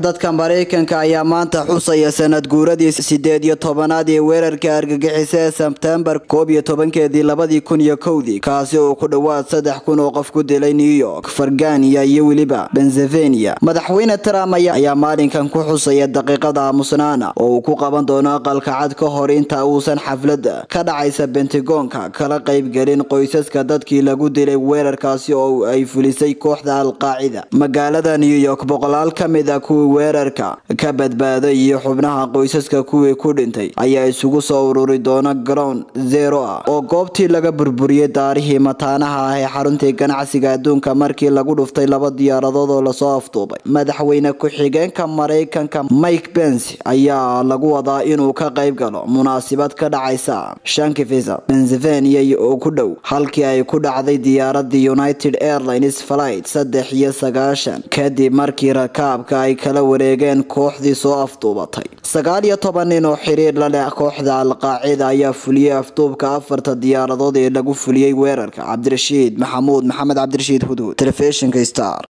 dadka maraykanka ayaa maanta xusaya sanad guuradii sideed iyo tobanaad ee weerarka argagixisa ee sebtembar koob iyo tobankeedii labadii kun iyo kowdii kaasi oo ku dhowaad saddex kun oo qof ku dilay new york fargania iyo weliba bensevenia madaxweyne trump ayaa maalinkan ku xusaya daqiiqada aamusnaana oo uu ku qaban doono aqalka cad ka hor inta uusan xaflada ka dhacaysa bentagoonka kala qaybgelin qoysaska dadkii lagu dilay weerarkaasi oo ay fulisay kooxda alqaacida magaalada new york boqolaal ka mid a kuwii weerarka ka badbaaday iyo xubnaha qoysaska kuwii ku dhintay ayaa isugu soo ururi doona garoon zero ah oo goobtii laga burburiyey daarihii mataanaha ah ee xaruntii ganacsiga adduunka markii lagu dhuftay laba diyaaradood oo lasoo afduubay madaxweyne ku-xigeenka maraykanka mike pence ayaa lagu wadaa inuu ka qayb galo munaasabad ka dhacaysa shankivisa bensevenia oo ku dhow halkii ay ku dhacday diyaaradii united airlines flight saddex iyo sagaashan kadib markii rakaabka ay kala wareegeen kooxdii soo afduubatay sagaal iyo toban nin oo xiriir la leh kooxda alqaacida ayaa fuliyey afduubka afarta diyaaradood ee lagu fuliyey weerarka cabdirashiid maxamuud maxamed cabdirashiid hudhud telefishinka star